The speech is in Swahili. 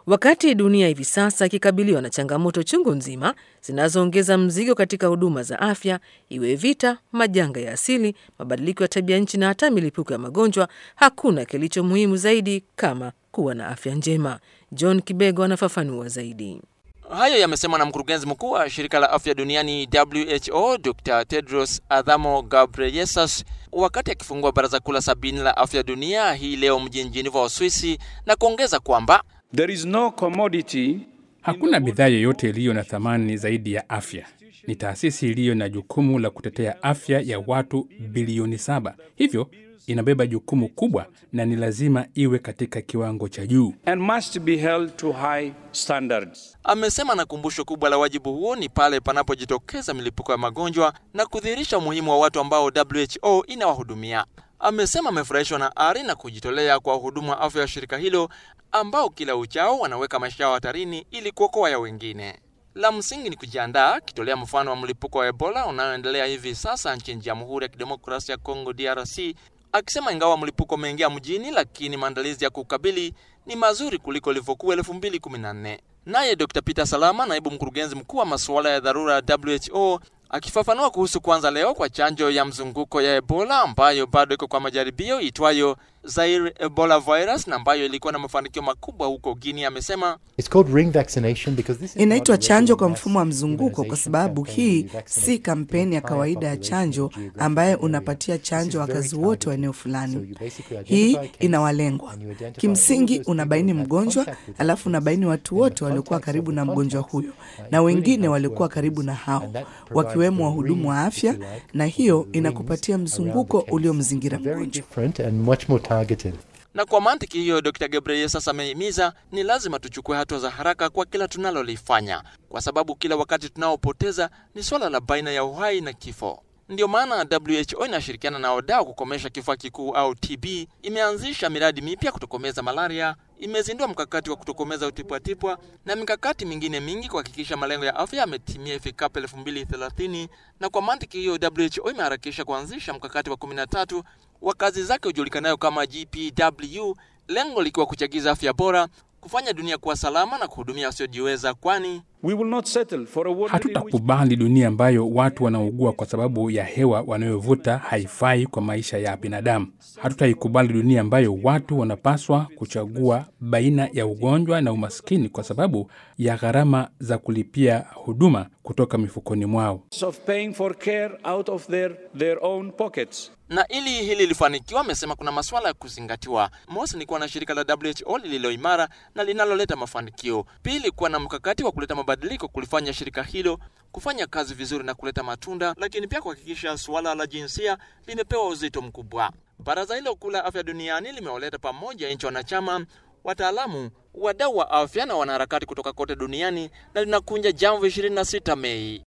Wakati dunia hivi sasa ikikabiliwa na changamoto chungu nzima zinazoongeza mzigo katika huduma za afya, iwe vita, majanga ya asili, mabadiliko ya tabia nchi na hata milipuko ya magonjwa, hakuna kilicho muhimu zaidi kama kuwa na afya njema. John Kibego anafafanua zaidi. Hayo yamesemwa na mkurugenzi mkuu wa shirika la afya duniani WHO Dr Tedros Adhanom Ghebreyesus wakati akifungua baraza kuu la sabini la afya dunia hii leo mjini Geneva, Uswisi, na kuongeza kwamba There is no commodity Hakuna bidhaa yoyote iliyo na thamani zaidi ya afya. Ni taasisi iliyo na jukumu la kutetea afya ya watu bilioni saba, hivyo inabeba jukumu kubwa na ni lazima iwe katika kiwango cha juu. and must be held to high standards. amesema na kumbusho kubwa la wajibu huo ni pale panapojitokeza milipuko ya magonjwa na kudhihirisha umuhimu wa watu ambao WHO inawahudumia. Amesema amefurahishwa na ari na kujitolea kwa wahudumu wa afya wa shirika hilo ambao kila uchao wanaweka maisha yao hatarini ili kuokoa ya wengine. La msingi ni kujiandaa, akitolea mfano wa mlipuko wa Ebola unaoendelea hivi sasa nchini Jamhuri ya Kidemokrasia ya Kongo DRC, akisema ingawa mlipuko umeingia mjini, lakini maandalizi ya kukabili ni mazuri kuliko ilivyokuwa 2014. Naye Dr. Peter Salama, naibu mkurugenzi mkuu wa masuala ya dharura ya WHO, akifafanua kuhusu kuanza leo kwa chanjo ya mzunguko ya Ebola ambayo bado iko kwa majaribio itwayo Zaire Ebola virus na ambayo ilikuwa na mafanikio makubwa huko Guinea, amesema It's called ring vaccination because this is Inaitwa not a chanjo kwa regular mfumo wa mass mzunguko kwa immunization sababu campaign. hii We vaccinate si kampeni ya the entire kawaida ya population chanjo of a geographic ambayo area. unapatia This is chanjo very wakazi wote wa eneo targeted. So fulani. you basically Hii identify a case inawalengwa. and you identify all Kimsingi those unabaini people who had mgonjwa, contact with that alafu case unabaini watu and the wote waliokuwa contacts of karibu the na mgonjwa contacts, huyo uh, na including wengine health waliokuwa karibu na workers. hao, And that provides wakiwemo the wahudumu ring, wa if afya, you like, na which is hiyo the rings inakupatia around mzunguko the case. uliomzingira Very mgonjwa. different and much more targeted. na kwa mantiki hiyo, Dr. Gabriel sasa amehimiza ni lazima tuchukue hatua za haraka kwa kila tunalolifanya, kwa sababu kila wakati tunaopoteza ni swala la baina ya uhai na kifo. Ndiyo maana WHO inashirikiana na wadau kukomesha kifua kikuu au TB, imeanzisha miradi mipya kutokomeza malaria, imezindua mkakati wa kutokomeza utipwatipwa na mikakati mingine mingi kuhakikisha malengo ya afya yametimia ifikapo 2030. Na kwa mantiki hiyo, WHO imeharakisha kuanzisha mkakati wa 13 wa kazi zake ujulikanayo kama GPW, lengo likiwa kuchagiza afya bora, kufanya dunia kuwa salama na kuhudumia wasiojiweza, kwani We will not settle for a world in which Hatutakubali dunia ambayo watu wanaugua kwa sababu ya hewa wanayovuta haifai kwa maisha ya binadamu. Hatutaikubali dunia ambayo watu wanapaswa kuchagua baina ya ugonjwa na umaskini kwa sababu ya gharama za kulipia huduma kutoka mifukoni mwao. of paying for care out of their, their own pockets. na ili hili lifanikiwa, amesema kuna masuala ya kuzingatiwa. Mosi ni kuwa na shirika la WHO lililo imara na linaloleta mafanikio. Pili, kuwa na mkakati wa kuleta mabadiliko kulifanya shirika hilo kufanya kazi vizuri na kuleta matunda, lakini pia kuhakikisha suala la jinsia limepewa uzito mkubwa. Baraza hilo kuu la afya duniani limewaleta pamoja nchi wanachama, wataalamu, wadau wa afya na wanaharakati kutoka kote duniani na linakunja jambo 26 Mei.